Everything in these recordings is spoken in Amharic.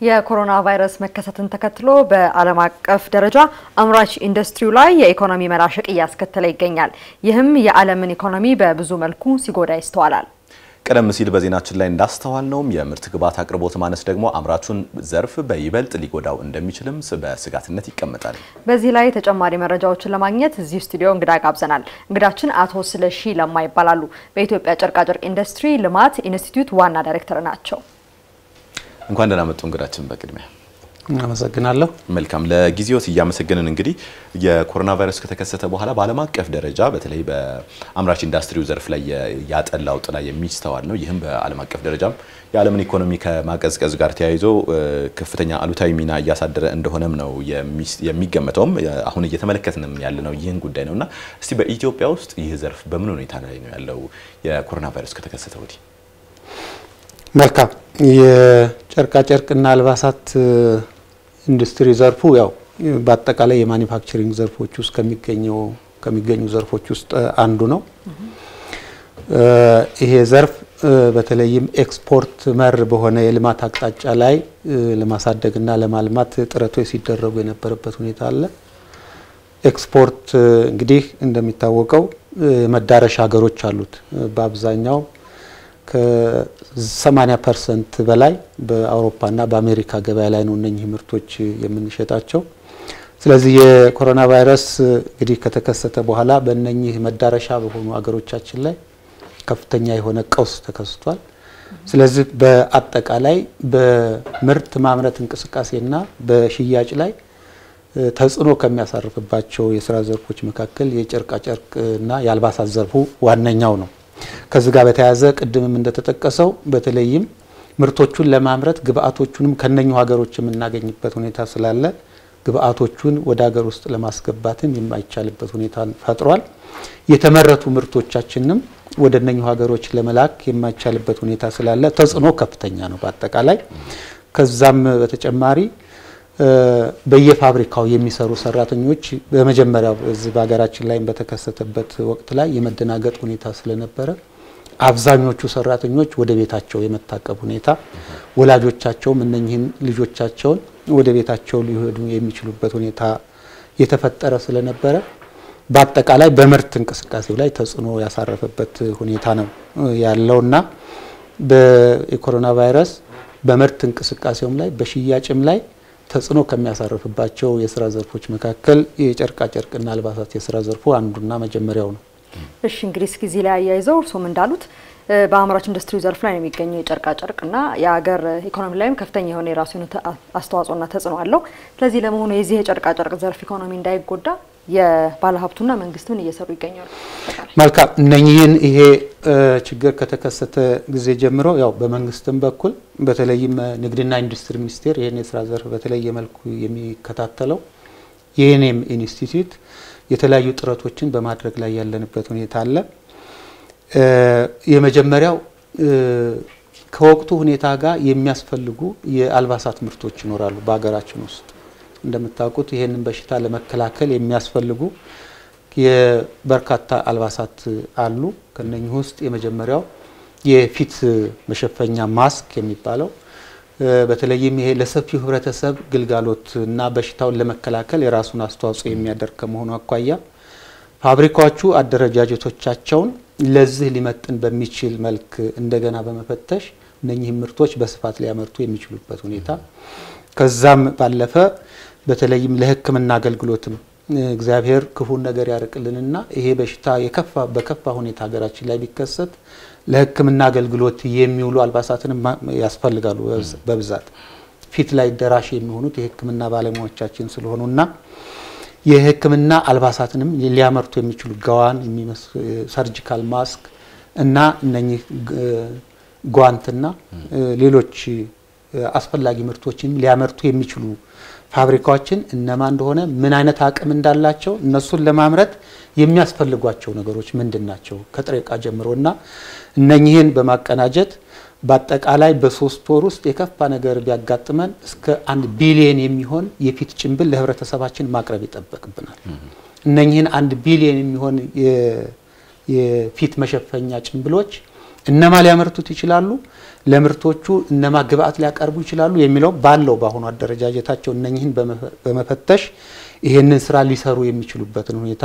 የኮሮና ቫይረስ መከሰትን ተከትሎ በዓለም አቀፍ ደረጃ አምራች ኢንዱስትሪው ላይ የኢኮኖሚ መላሸቅ እያስከተለ ይገኛል። ይህም የዓለምን ኢኮኖሚ በብዙ መልኩ ሲጎዳ ይስተዋላል። ቀደም ሲል በዜናችን ላይ እንዳስተዋል ነውም የምርት ግብዓት አቅርቦት ማነስ ደግሞ አምራቹን ዘርፍ በይበልጥ ሊጎዳው እንደሚችልም በስጋትነት ይቀመጣል። በዚህ ላይ ተጨማሪ መረጃዎችን ለማግኘት እዚህ ስቱዲዮ እንግዳ ጋብዘናል። እንግዳችን አቶ ስለሺ ለማ ይባላሉ። በኢትዮጵያ ጨርቃጨርቅ ኢንዱስትሪ ልማት ኢንስቲትዩት ዋና ዳይሬክተር ናቸው። እንኳን ደህና መጡ እንግዳችን። በቅድሚያ አመሰግናለሁ። መልካም ለጊዜዎት እያመሰገንን እንግዲህ የኮሮና ቫይረስ ከተከሰተ በኋላ በዓለም አቀፍ ደረጃ በተለይ በአምራች ኢንዱስትሪው ዘርፍ ላይ ያጠላው ጥላ የሚስተዋል ነው። ይህም በዓለም አቀፍ ደረጃም የዓለምን ኢኮኖሚ ከማቀዝቀዝ ጋር ተያይዞ ከፍተኛ አሉታዊ ሚና እያሳደረ እንደሆነም ነው የሚገመተውም አሁን እየተመለከትንም ያለ ነው ይህን ጉዳይ ነው እና እስቲ በኢትዮጵያ ውስጥ ይህ ዘርፍ በምን ሁኔታ ላይ ነው ያለው የኮሮና ቫይረስ ከተከሰተ ወዲህ? መልካም የጨርቃጨርቅና አልባሳት ኢንዱስትሪ ዘርፉ ያው በአጠቃላይ የማኒፋክቸሪንግ ዘርፎች ውስጥ ከሚገኘው ከሚገኙ ዘርፎች ውስጥ አንዱ ነው። ይሄ ዘርፍ በተለይም ኤክስፖርት መር በሆነ የልማት አቅጣጫ ላይ ለማሳደግና ለማልማት ጥረቶች ሲደረጉ የነበረበት ሁኔታ አለ። ኤክስፖርት እንግዲህ እንደሚታወቀው መዳረሻ ሀገሮች አሉት። በአብዛኛው ከ80 ፐርሰንት በላይ በአውሮፓና በአሜሪካ ገበያ ላይ ነው እነኚህ ምርቶች የምንሸጣቸው። ስለዚህ የኮሮና ቫይረስ እንግዲህ ከተከሰተ በኋላ በእነኚህ መዳረሻ በሆኑ ሀገሮቻችን ላይ ከፍተኛ የሆነ ቀውስ ተከስቷል። ስለዚህ በአጠቃላይ በምርት ማምረት እንቅስቃሴና በሽያጭ ላይ ተጽዕኖ ከሚያሳርፍባቸው የስራ ዘርፎች መካከል የጨርቃጨርቅና የአልባሳት ዘርፉ ዋነኛው ነው። ከዚህ ጋር በተያያዘ ቅድምም እንደተጠቀሰው በተለይም ምርቶቹን ለማምረት ግብአቶቹንም ከነኙ ሀገሮች የምናገኝበት ሁኔታ ስላለ ግብአቶቹን ወደ ሀገር ውስጥ ለማስገባትም የማይቻልበት ሁኔታ ፈጥሯል። የተመረቱ ምርቶቻችንም ወደ እነኙ ሀገሮች ለመላክ የማይቻልበት ሁኔታ ስላለ ተጽዕኖ ከፍተኛ ነው በአጠቃላይ። ከዛም በተጨማሪ በየፋብሪካው የሚሰሩ ሰራተኞች በመጀመሪያው እዚህ በሀገራችን ላይ በተከሰተበት ወቅት ላይ የመደናገጥ ሁኔታ ስለነበረ አብዛኞቹ ሰራተኞች ወደ ቤታቸው የመታቀብ ሁኔታ፣ ወላጆቻቸውም እነኚህን ልጆቻቸውን ወደ ቤታቸው ሊሄዱ የሚችሉበት ሁኔታ የተፈጠረ ስለነበረ በአጠቃላይ በምርት እንቅስቃሴው ላይ ተጽዕኖ ያሳረፈበት ሁኔታ ነው ያለውና በኮሮና ቫይረስ በምርት እንቅስቃሴውም ላይ በሽያጭም ላይ ተጽዕኖ ከሚያሳርፍባቸው የስራ ዘርፎች መካከል የጨርቃጨርቅና አልባሳት የስራ ዘርፉ አንዱና መጀመሪያው ነው። እሺ እንግዲህ እስኪ እዚህ ላይ አያይዘው እርስዎም እንዳሉት በአምራች ኢንዱስትሪ ዘርፍ ላይ ነው የሚገኘው የጨርቃጨርቅና የሀገር ኢኮኖሚ ላይም ከፍተኛ የሆነ የራሱ አስተዋጽኦና ተጽዕኖ አለው። ስለዚህ ለመሆኑ የዚህ የጨርቃጨርቅ ዘርፍ ኢኮኖሚ እንዳይጎዳ የባለሀብቱና መንግስት ምን እየሰሩ ይገኛሉ? መልካም እነኚህን ይሄ ችግር ከተከሰተ ጊዜ ጀምሮ ያው በመንግስትም በኩል በተለይም ንግድና ኢንዱስትሪ ሚኒስቴር ይህን የስራ ዘርፍ በተለየ መልኩ የሚከታተለው የኔም ኢንስቲትዩት የተለያዩ ጥረቶችን በማድረግ ላይ ያለንበት ሁኔታ አለ። የመጀመሪያው ከወቅቱ ሁኔታ ጋር የሚያስፈልጉ የአልባሳት ምርቶች ይኖራሉ በሀገራችን ውስጥ እንደምታውቁት ይህንን በሽታ ለመከላከል የሚያስፈልጉ የበርካታ አልባሳት አሉ። ከነኚህ ውስጥ የመጀመሪያው የፊት መሸፈኛ ማስክ የሚባለው በተለይም ይሄ ለሰፊው ህብረተሰብ ግልጋሎት እና በሽታውን ለመከላከል የራሱን አስተዋጽኦ የሚያደርግ ከመሆኑ አኳያ ፋብሪካዎቹ አደረጃጀቶቻቸውን ለዚህ ሊመጥን በሚችል መልክ እንደገና በመፈተሽ እነኚህም ምርቶች በስፋት ሊያመርቱ የሚችሉበት ሁኔታ ከዛም ባለፈ በተለይም ለሕክምና አገልግሎትም እግዚአብሔር ክፉን ነገር ያርቅልንና ይሄ በሽታ የከፋ በከፋ ሁኔታ ሀገራችን ላይ ቢከሰት ለሕክምና አገልግሎት የሚውሉ አልባሳትንም ያስፈልጋሉ። በብዛት ፊት ላይ ደራሽ የሚሆኑት የሕክምና ባለሙያዎቻችን ስለሆኑና የሕክምና አልባሳትንም ሊያመርቱ የሚችሉ ጋዋን፣ ሰርጂካል ማስክ እና እነኚህ ጓንትና ሌሎች አስፈላጊ ምርቶችን ሊያመርቱ የሚችሉ ፋብሪካዎችን እነማን እንደሆነ ምን አይነት አቅም እንዳላቸው እነሱን ለማምረት የሚያስፈልጓቸው ነገሮች ምንድን ናቸው ከጥሬ ዕቃ ጀምሮ እና እነኚህን በማቀናጀት በአጠቃላይ በሶስት ወር ውስጥ የከፋ ነገር ቢያጋጥመን እስከ አንድ ቢሊየን የሚሆን የፊት ጭንብል ለህብረተሰባችን ማቅረብ ይጠበቅብናል። እነኚህን አንድ ቢሊየን የሚሆን የፊት መሸፈኛ ጭንብሎች እነማ ሊያመርቱት ይችላሉ፣ ለምርቶቹ እነማ ግብአት ሊያቀርቡ ይችላሉ የሚለው ባለው በአሁኑ አደረጃጀታቸው እነኝህን በመፈተሽ ይሄንን ስራ ሊሰሩ የሚችሉበትን ሁኔታ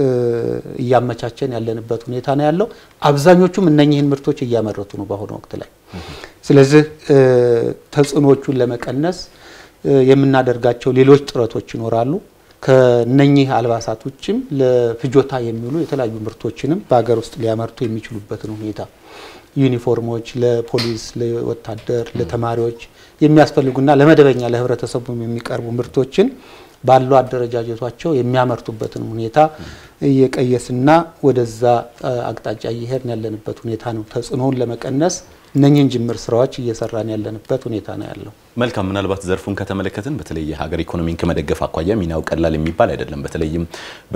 እያመቻቸን ያለንበት ሁኔታ ነው ያለው። አብዛኞቹም እነኝህን ምርቶች እያመረቱ ነው በአሁኑ ወቅት ላይ። ስለዚህ ተጽዕኖቹን ለመቀነስ የምናደርጋቸው ሌሎች ጥረቶች ይኖራሉ። ከነኚህ አልባሳት ውጭም ለፍጆታ የሚውሉ የተለያዩ ምርቶችንም በሀገር ውስጥ ሊያመርቱ የሚችሉበትን ሁኔታ ዩኒፎርሞች፣ ለፖሊስ፣ ለወታደር፣ ለተማሪዎች የሚያስፈልጉና ለመደበኛ ለህብረተሰቡ የሚቀርቡ ምርቶችን ባለው አደረጃጀቷቸው የሚያመርቱበትን ሁኔታ እየቀየስና ወደዛ አቅጣጫ እየሄድን ያለንበት ሁኔታ ነው። ተጽዕኖውን ለመቀነስ እነኝህን ጅምር ስራዎች እየሰራን ያለንበት ሁኔታ ነው ያለው። መልካም። ምናልባት ዘርፉን ከተመለከትን በተለይ የሀገር ኢኮኖሚን ከመደገፍ አኳያ ሚናው ቀላል የሚባል አይደለም። በተለይም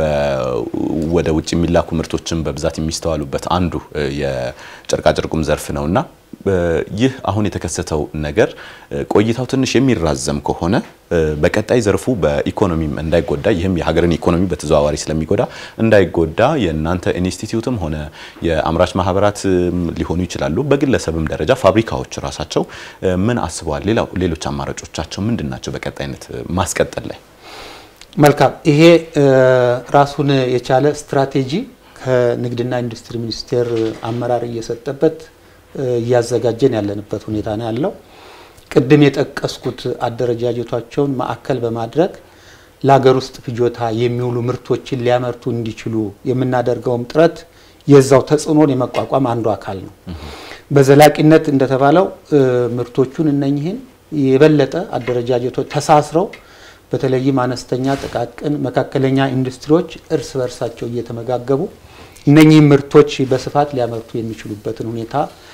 ወደ ውጭ የሚላኩ ምርቶችን በብዛት የሚስተዋሉበት አንዱ የጨርቃጨርቁም ዘርፍ ነውና ይህ አሁን የተከሰተው ነገር ቆይታው ትንሽ የሚራዘም ከሆነ በቀጣይ ዘርፉ በኢኮኖሚም እንዳይጎዳ ይህም የሀገርን ኢኮኖሚ በተዘዋዋሪ ስለሚጎዳ እንዳይጎዳ የእናንተ ኢንስቲትዩትም ሆነ የአምራች ማህበራት ሊሆኑ ይችላሉ፣ በግለሰብም ደረጃ ፋብሪካዎች ራሳቸው ምን አስበዋል? ሌሎች አማራጮቻቸው ምንድን ናቸው? በቀጣይነት ማስቀጠል ላይ መልካም። ይሄ ራሱን የቻለ ስትራቴጂ ከንግድና ኢንዱስትሪ ሚኒስቴር አመራር እየሰጠበት እያዘጋጀን ያለንበት ሁኔታ ነው ያለው። ቅድም የጠቀስኩት አደረጃጀቷቸውን ማዕከል በማድረግ ለሀገር ውስጥ ፍጆታ የሚውሉ ምርቶችን ሊያመርቱ እንዲችሉ የምናደርገውም ጥረት የዛው ተጽዕኖን የመቋቋም አንዱ አካል ነው። በዘላቂነት እንደተባለው ምርቶቹን እነኝህን የበለጠ አደረጃጀቶች ተሳስረው በተለይም አነስተኛ፣ ጥቃቅን፣ መካከለኛ ኢንዱስትሪዎች እርስ በርሳቸው እየተመጋገቡ እነኚህ ምርቶች በስፋት ሊያመርቱ የሚችሉበትን ሁኔታ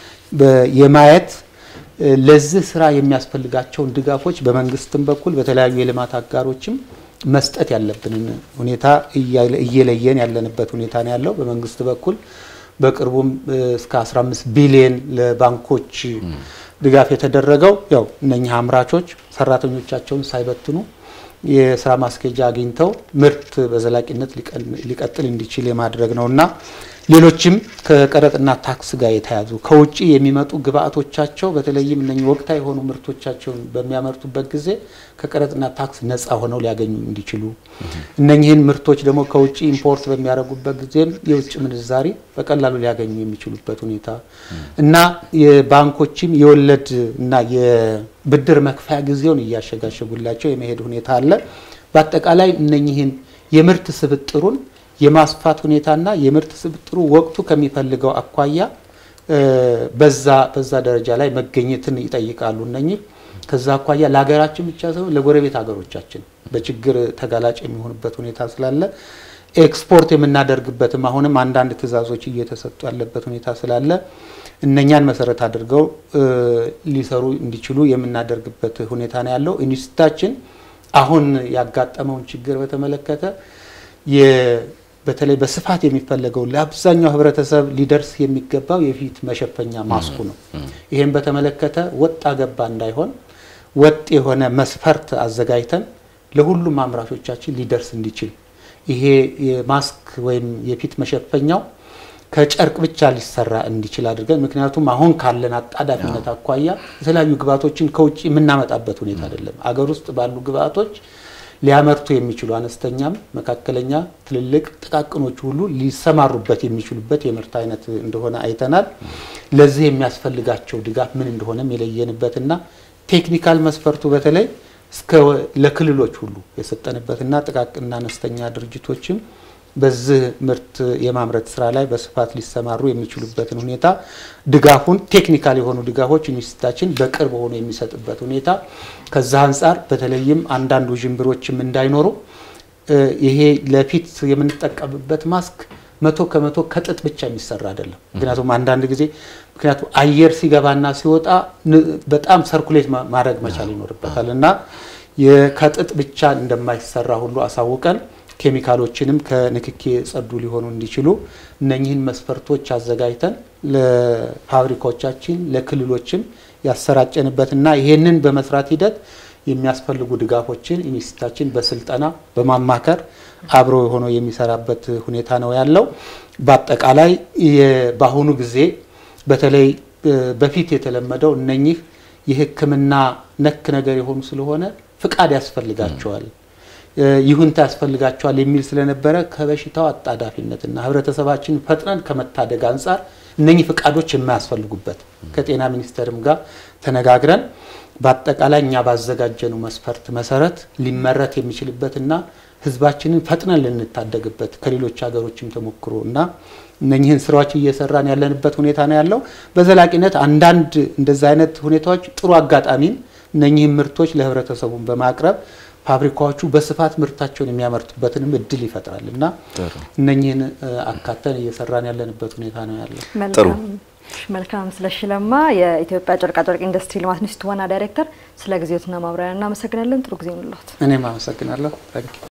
የማየት ለዚህ ስራ የሚያስፈልጋቸውን ድጋፎች በመንግስትም በኩል በተለያዩ የልማት አጋሮችም መስጠት ያለብንን ሁኔታ እየለየን ያለንበት ሁኔታ ነው ያለው። በመንግስት በኩል በቅርቡም እስከ 15 ቢሊየን ለባንኮች ድጋፍ የተደረገው ያው እነኚህ አምራቾች ሰራተኞቻቸውን ሳይበትኑ የስራ ማስኬጃ አግኝተው ምርት በዘላቂነት ሊቀጥል እንዲችል የማድረግ ነው እና ሌሎችም ከቀረጥና ታክስ ጋር የተያዙ ከውጭ የሚመጡ ግብአቶቻቸው በተለይም እነኚህ ወቅታዊ የሆኑ ምርቶቻቸውን በሚያመርቱበት ጊዜ ከቀረጥና ታክስ ነፃ ሆነው ሊያገኙ እንዲችሉ እነኚህን ምርቶች ደግሞ ከውጭ ኢምፖርት በሚያደርጉበት ጊዜም የውጭ ምንዛሪ በቀላሉ ሊያገኙ የሚችሉበት ሁኔታ እና የባንኮችም የወለድ እና የብድር መክፈያ ጊዜውን እያሸጋሸጉላቸው የመሄድ ሁኔታ አለ። በአጠቃላይ እነኚህን የምርት ስብጥሩን የማስፋት ሁኔታና የምርት ስብጥሩ ወቅቱ ከሚፈልገው አኳያ በዛ በዛ ደረጃ ላይ መገኘትን ይጠይቃሉ። እነኚህ ከዛ አኳያ ለሀገራችን ብቻ ሳይሆን ለጎረቤት ሀገሮቻችን በችግር ተጋላጭ የሚሆንበት ሁኔታ ስላለ ኤክስፖርት የምናደርግበትም አሁንም አንዳንድ ትዕዛዞች እየተሰጡ ያለበት ሁኔታ ስላለ እነኛን መሰረት አድርገው ሊሰሩ እንዲችሉ የምናደርግበት ሁኔታ ነው ያለው። ኢንስቲትዩታችን አሁን ያጋጠመውን ችግር በተመለከተ በተለይ በስፋት የሚፈለገው ለአብዛኛው ሕብረተሰብ ሊደርስ የሚገባው የፊት መሸፈኛ ማስኩ ነው። ይህም በተመለከተ ወጣ ገባ እንዳይሆን ወጥ የሆነ መስፈርት አዘጋጅተን ለሁሉም አምራቾቻችን ሊደርስ እንዲችል ይሄ የማስክ ወይም የፊት መሸፈኛው ከጨርቅ ብቻ ሊሰራ እንዲችል አድርገን ምክንያቱም አሁን ካለን አጣዳፊነት አኳያ የተለያዩ ግብአቶችን ከውጭ የምናመጣበት ሁኔታ አይደለም። አገር ውስጥ ባሉ ግብአቶች ሊያመርቱ የሚችሉ አነስተኛም፣ መካከለኛ፣ ትልልቅ፣ ጥቃቅኖቹ ሁሉ ሊሰማሩበት የሚችሉበት የምርት አይነት እንደሆነ አይተናል። ለዚህ የሚያስፈልጋቸው ድጋፍ ምን እንደሆነም የለየንበትና ቴክኒካል መስፈርቱ በተለይ እስከ ለክልሎች ሁሉ የሰጠንበትና ጥቃቅንና አነስተኛ ድርጅቶችም በዚህ ምርት የማምረት ስራ ላይ በስፋት ሊሰማሩ የሚችሉበትን ሁኔታ ድጋፉን ቴክኒካል የሆኑ ድጋፎች ኢንስቲትዩታችን በቅርብ ሆኖ የሚሰጥበት ሁኔታ ከዛ አንጻር በተለይም አንዳንድ ውዥንብሮችም እንዳይኖሩ ይሄ ለፊት የምንጠቀምበት ማስክ መቶ ከመቶ ከጥጥ ብቻ የሚሰራ አይደለም። ምክንያቱም አንዳንድ ጊዜ ምክንያቱም አየር ሲገባና ሲወጣ በጣም ሰርኩሌት ማድረግ መቻል ይኖርበታል እና ከጥጥ ብቻ እንደማይሰራ ሁሉ አሳውቀን ኬሚካሎችንም ከንክኪ የጸዱ ሊሆኑ እንዲችሉ እነኚህን መስፈርቶች አዘጋጅተን ለፋብሪካዎቻችን ለክልሎችም ያሰራጨንበትና ይሄንን በመስራት ሂደት የሚያስፈልጉ ድጋፎችን ኢንስቲትዩታችን በስልጠና በማማከር አብሮ ሆኖ የሚሰራበት ሁኔታ ነው ያለው። በአጠቃላይ በአሁኑ ጊዜ በተለይ በፊት የተለመደው እነኚህ የሕክምና ነክ ነገር የሆኑ ስለሆነ ፍቃድ ያስፈልጋቸዋል፣ ይሁንታ ያስፈልጋቸዋል የሚል ስለነበረ ከበሽታው አጣዳፊነትና ህብረተሰባችን ፈጥነን ከመታደግ አንጻር እነኚህ ፍቃዶች የማያስፈልጉበት ከጤና ሚኒስቴርም ጋር ተነጋግረን በአጠቃላይ እኛ ባዘጋጀነው መስፈርት መሰረት ሊመረት የሚችልበትና ህዝባችንን ፈጥነን ልንታደግበት ከሌሎች ሀገሮችም ተሞክሮ እና እነኚህን ስራዎች እየሰራን ያለንበት ሁኔታ ነው ያለው። በዘላቂነት አንዳንድ እንደዚህ አይነት ሁኔታዎች ጥሩ አጋጣሚን እነኚህን ምርቶች ለህብረተሰቡን በማቅረብ ፋብሪካዎቹ በስፋት ምርታቸውን የሚያመርቱበትንም እድል ይፈጥራል እና እነኚህን አካተን እየሰራን ያለንበት ሁኔታ ነው ያለው። መልካም ስለሺ ለማ የኢትዮጵያ ጨርቃጨርቅ ኢንዱስትሪ ልማት ኢንስቲትዩት ዋና ዳይሬክተር፣ ስለ ጊዜዎትና ማብራሪያ እናመሰግናለን። ጥሩ ጊዜ ይሁንልዎት። እኔም አመሰግናለሁ።